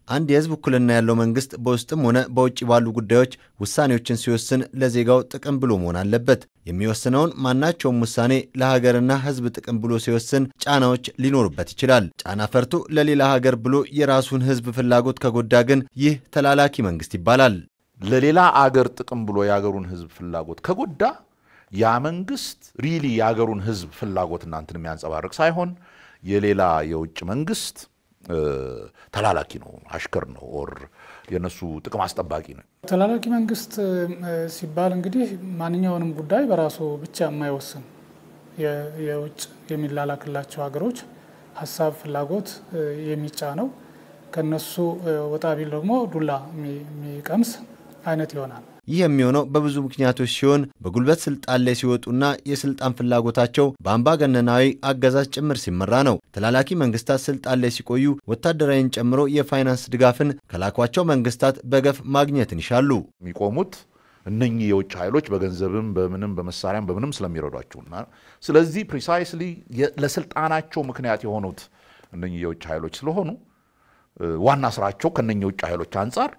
አንድ የህዝብ ውክልና ያለው መንግስት በውስጥም ሆነ በውጭ ባሉ ጉዳዮች ውሳኔዎችን ሲወስን ለዜጋው ጥቅም ብሎ መሆን አለበት። የሚወስነውን ማናቸውም ውሳኔ ለሀገርና ህዝብ ጥቅም ብሎ ሲወስን ጫናዎች ሊኖሩበት ይችላል። ጫና ፈርቶ ለሌላ ሀገር ብሎ የራሱን ህዝብ ፍላጎት ከጎዳ ግን ይህ ተላላኪ መንግስት ይባላል። ለሌላ አገር ጥቅም ብሎ የአገሩን ህዝብ ፍላጎት ከጎዳ ያ መንግስት ሪሊ የአገሩን ህዝብ ፍላጎት እናንትን የሚያንጸባርቅ ሳይሆን የሌላ የውጭ መንግስት ተላላኪ ነው፣ አሽከር ነው፣ ኦር የነሱ ጥቅም አስጠባቂ ነው። ተላላኪ መንግስት ሲባል እንግዲህ ማንኛውንም ጉዳይ በራሱ ብቻ የማይወስን የውጭ የሚላላክላቸው ሀገሮች ሀሳብ፣ ፍላጎት የሚጫነው ከነሱ ወጣ ቢል ደግሞ ዱላ የሚቀምስ አይነት ይሆናል። ይህ የሚሆነው በብዙ ምክንያቶች ሲሆን በጉልበት ስልጣን ላይ ሲወጡና የስልጣን ፍላጎታቸው በአምባገነናዊ አገዛዝ ጭምር ሲመራ ነው። ተላላኪ መንግስታት ስልጣን ላይ ሲቆዩ ወታደራዊን ጨምሮ የፋይናንስ ድጋፍን ከላኳቸው መንግስታት በገፍ ማግኘትን ይሻሉ። የሚቆሙት እነኚህ የውጭ ኃይሎች በገንዘብም በምንም በመሳሪያም በምንም ስለሚረዷቸውና ስለዚህ ፕሪሳይስሊ ለስልጣናቸው ምክንያት የሆኑት እነኚህ የውጭ ኃይሎች ስለሆኑ ዋና ስራቸው ከነኚህ የውጭ ኃይሎች አንጻር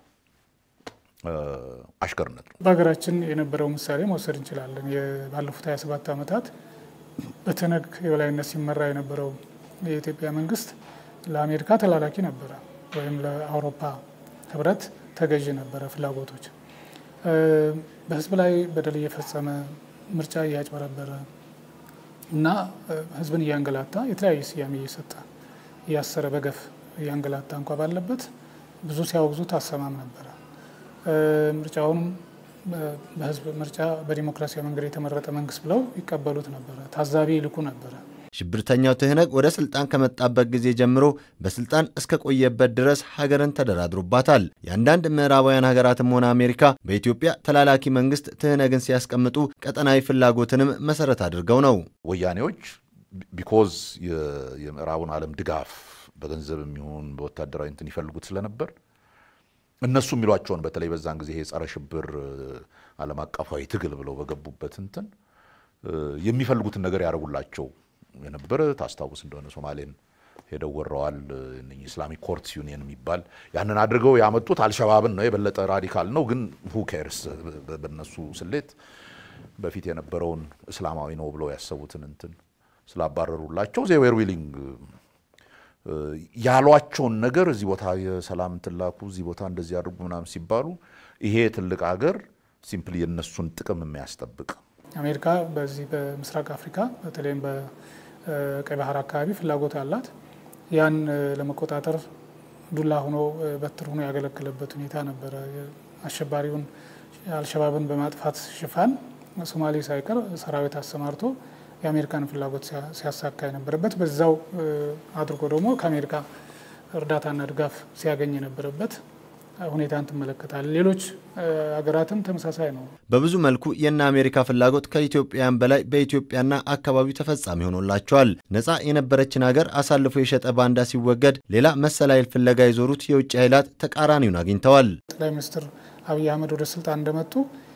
አሽከርነት ነው። በሀገራችን የነበረው ምሳሌ መውሰድ እንችላለን። ባለፉት 27 ዓመታት በትነግ የበላይነት ሲመራ የነበረው የኢትዮጵያ መንግስት ለአሜሪካ ተላላኪ ነበረ፣ ወይም ለአውሮፓ ህብረት ተገዥ ነበረ ፍላጎቶች በህዝብ ላይ በደል እየፈጸመ ምርጫ እያጭበረበረ እና ህዝብን እያንገላታ የተለያየ ስያሜ እየሰጠ እያሰረ በገፍ እያንገላታ እንኳ ባለበት ብዙ ሲያወግዙት አሰማም ነበረ። ምርጫውንም በህዝብ ምርጫ በዲሞክራሲያዊ መንገድ የተመረጠ መንግስት ብለው ይቀበሉት ነበረ። ታዛቢ ይልኩ ነበረ። ሽብርተኛው ትህነግ ወደ ስልጣን ከመጣበት ጊዜ ጀምሮ በስልጣን እስከ ቆየበት ድረስ ሀገርን ተደራድሮባታል። የአንዳንድ ምዕራባውያን ሀገራትም ሆነ አሜሪካ በኢትዮጵያ ተላላኪ መንግስት ትህነግን ሲያስቀምጡ ቀጠናዊ ፍላጎትንም መሰረት አድርገው ነው። ወያኔዎች ቢኮዝ የምዕራቡን ዓለም ድጋፍ በገንዘብ የሚሆን በወታደራዊ እንትን ይፈልጉት ስለነበር እነሱ የሚሏቸውን በተለይ በዛን ጊዜ የጸረ ሽብር ዓለም አቀፋዊ ትግል ብለው በገቡበት እንትን የሚፈልጉትን ነገር ያደርጉላቸው የነበረ ታስታውስ እንደሆነ ሶማሌን ሄደው ወረዋል። ኢስላሚክ ኮርትስ ዩኒየን የሚባል ያንን አድርገው ያመጡት አልሸባብን ነው። የበለጠ ራዲካል ነው፣ ግን ሁ ኬርስ በነሱ ስሌት በፊት የነበረውን እስላማዊ ነው ብለው ያሰቡትን እንትን ስላባረሩላቸው ዜዌር ዊሊንግ ያሏቸውን ነገር እዚህ ቦታ የሰላም ትላኩ እዚህ ቦታ እንደዚህ አድርጉ ምናምን ሲባሉ ይሄ ትልቅ ሀገር ሲምፕሊ የነሱን ጥቅም የሚያስጠብቅ አሜሪካ በዚህ በምስራቅ አፍሪካ በተለይም በቀይ ባህር አካባቢ ፍላጎት አላት። ያን ለመቆጣጠር ዱላ ሆኖ በትር ሆኖ ያገለገለበት ሁኔታ ነበረ። አሸባሪውን አልሸባብን በማጥፋት ሽፋን ሶማሌ ሳይቀር ሰራዊት አሰማርቶ የአሜሪካን ፍላጎት ሲያሳካ የነበረበት በዛው አድርጎ ደግሞ ከአሜሪካ እርዳታና ድጋፍ ሲያገኝ የነበረበት ሁኔታን ትመለከታል። ሌሎች ሀገራትም ተመሳሳይ ነው። በብዙ መልኩ የእነ አሜሪካ ፍላጎት ከኢትዮጵያን በላይ በኢትዮጵያና አካባቢው ተፈጻሚ ሆኖላቸዋል። ነፃ የነበረችን ሀገር አሳልፎ የሸጠ ባንዳ ሲወገድ ሌላ መሰል ኃይል ፍለጋ የዞሩት የውጭ ኃይላት ተቃራኒውን አግኝተዋል። ጠቅላይ ሚኒስትር አብይ አህመድ ወደ ስልጣን እንደመጡ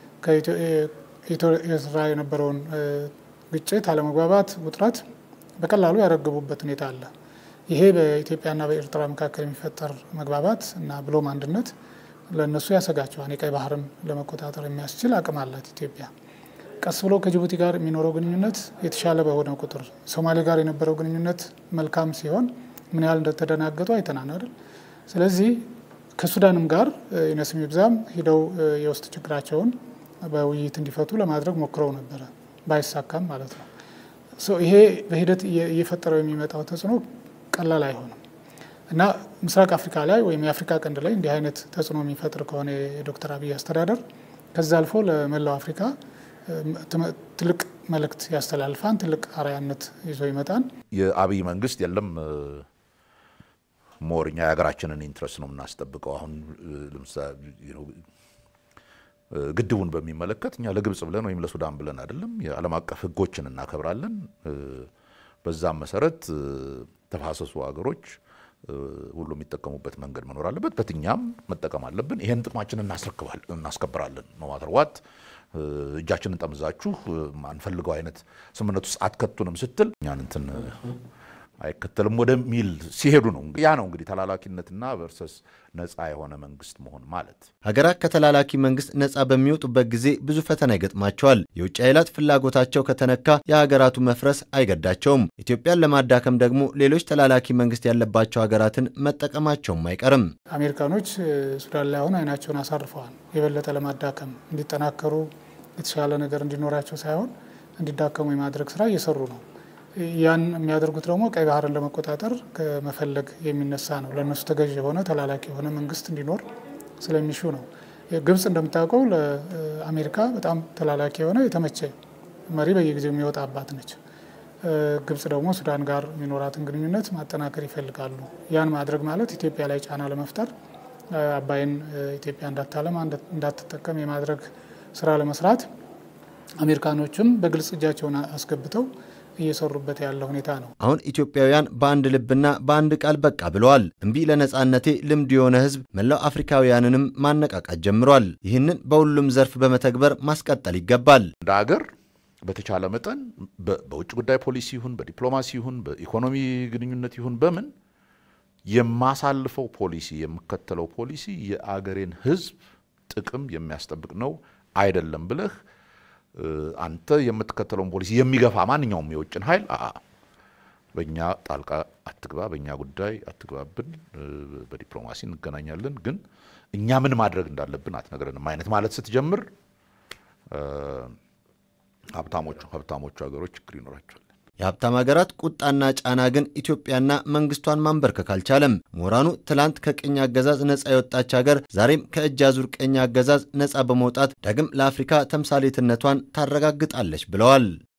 ከኤርትራ የነበረውን ግጭት፣ አለመግባባት፣ ውጥረት በቀላሉ ያረገቡበት ሁኔታ አለ። ይሄ በኢትዮጵያና በኤርትራ መካከል የሚፈጠር መግባባት እና ብሎም አንድነት ለእነሱ ያሰጋቸዋል። የቀይ ባህርን ለመቆጣጠር የሚያስችል አቅም አላት ኢትዮጵያ። ቀስ ብሎ ከጅቡቲ ጋር የሚኖረው ግንኙነት የተሻለ በሆነ ቁጥር ሶማሌ ጋር የነበረው ግንኙነት መልካም ሲሆን ምን ያህል እንደተደናገጡ አይተናል አይደል? ስለዚህ ከሱዳንም ጋር ይነስም ይብዛም ሂደው የውስጥ ችግራቸውን በውይይት እንዲፈቱ ለማድረግ ሞክረው ነበረ፣ ባይሳካም ማለት ነው። ይሄ በሂደት እየፈጠረው የሚመጣው ተጽዕኖ ቀላል አይሆንም እና ምስራቅ አፍሪካ ላይ ወይም የአፍሪካ ቀንድ ላይ እንዲህ አይነት ተጽዕኖ የሚፈጥር ከሆነ የዶክተር አብይ አስተዳደር ከዛ አልፎ ለመላው አፍሪካ ትልቅ መልእክት ያስተላልፋን፣ ትልቅ አርአያነት ይዞ ይመጣን። የአብይ መንግስት የለም ሞር እኛ የሀገራችንን ኢንትረስት ነው የምናስጠብቀው። አሁን ግድቡን በሚመለከት እኛ ለግብጽ ብለን ወይም ለሱዳን ብለን አይደለም፣ የዓለም አቀፍ ሕጎችን እናከብራለን። በዛም መሰረት ተፋሰሱ ሀገሮች ሁሉ የሚጠቀሙበት መንገድ መኖር አለበት። በትኛም መጠቀም አለብን። ይሄን ጥቅማችንን እናስከብራለን። ኖ ማተር ዋት እጃችንን ጠምዛችሁ ማንፈልገው አይነት ስምምነት ውስጥ አትከቱንም ስትል እኛን እንትን አይከተልም ወደሚል ሲሄዱ ነው። ያ ነው እንግዲህ ተላላኪነትና ቨርሰስ ነፃ የሆነ መንግስት መሆን ማለት። ሀገራት ከተላላኪ መንግስት ነፃ በሚወጡበት ጊዜ ብዙ ፈተና ይገጥማቸዋል። የውጭ ኃይላት ፍላጎታቸው ከተነካ የሀገራቱ መፍረስ አይገዳቸውም። ኢትዮጵያን ለማዳከም ደግሞ ሌሎች ተላላኪ መንግስት ያለባቸው ሀገራትን መጠቀማቸውም አይቀርም። አሜሪካኖች ሱዳን ላይ አሁን አይናቸውን አሳርፈዋል። የበለጠ ለማዳከም እንዲጠናከሩ የተሻለ ነገር እንዲኖራቸው ሳይሆን እንዲዳከሙ የማድረግ ስራ እየሰሩ ነው። ያን የሚያደርጉት ደግሞ ቀይ ባህርን ለመቆጣጠር ከመፈለግ የሚነሳ ነው። ለእነሱ ተገዥ የሆነ ተላላኪ የሆነ መንግስት እንዲኖር ስለሚሹ ነው። ግብጽ እንደምታውቀው ለአሜሪካ በጣም ተላላኪ የሆነ የተመቸ መሪ በየጊዜው የሚወጣባት ነች። ግብጽ ደግሞ ሱዳን ጋር የሚኖራትን ግንኙነት ማጠናከር ይፈልጋሉ። ያን ማድረግ ማለት ኢትዮጵያ ላይ ጫና ለመፍጠር አባይን ኢትዮጵያ እንዳታለማ እንዳትጠቀም የማድረግ ስራ ለመስራት አሜሪካኖችም በግልጽ እጃቸውን አስገብተው እየሰሩበት ያለ ሁኔታ ነው። አሁን ኢትዮጵያውያን በአንድ ልብና በአንድ ቃል በቃ ብለዋል። እምቢ ለነጻነቴ ልምድ የሆነ ህዝብ መላው አፍሪካውያንንም ማነቃቃት ጀምሯል። ይህንን በሁሉም ዘርፍ በመተግበር ማስቀጠል ይገባል። እንደ ሀገር በተቻለ መጠን በውጭ ጉዳይ ፖሊሲ ይሁን በዲፕሎማሲ ይሁን በኢኮኖሚ ግንኙነት ይሁን በምን የማሳልፈው ፖሊሲ የምከተለው ፖሊሲ የአገሬን ህዝብ ጥቅም የሚያስጠብቅ ነው አይደለም ብለህ አንተ የምትከተለውን ፖሊሲ የሚገፋ ማንኛውም የውጭን ኃይል በእኛ ጣልቃ አትግባ፣ በእኛ ጉዳይ አትግባብን፣ በዲፕሎማሲ እንገናኛለን፣ ግን እኛ ምን ማድረግ እንዳለብን አትነግረንም አይነት ማለት ስትጀምር ሀብታሞቹ ሀብታሞቹ ሀገሮች ችግር ይኖራቸዋል። የሀብታም ሀገራት ቁጣና ጫና ግን ኢትዮጵያና መንግስቷን ማንበርከክ አልቻለም። ምሁራኑ ትላንት ከቅኝ አገዛዝ ነፃ የወጣች ሀገር ዛሬም ከእጅ አዙር ቅኝ አገዛዝ ነፃ በመውጣት ዳግም ለአፍሪካ ተምሳሌትነቷን ታረጋግጣለች ብለዋል።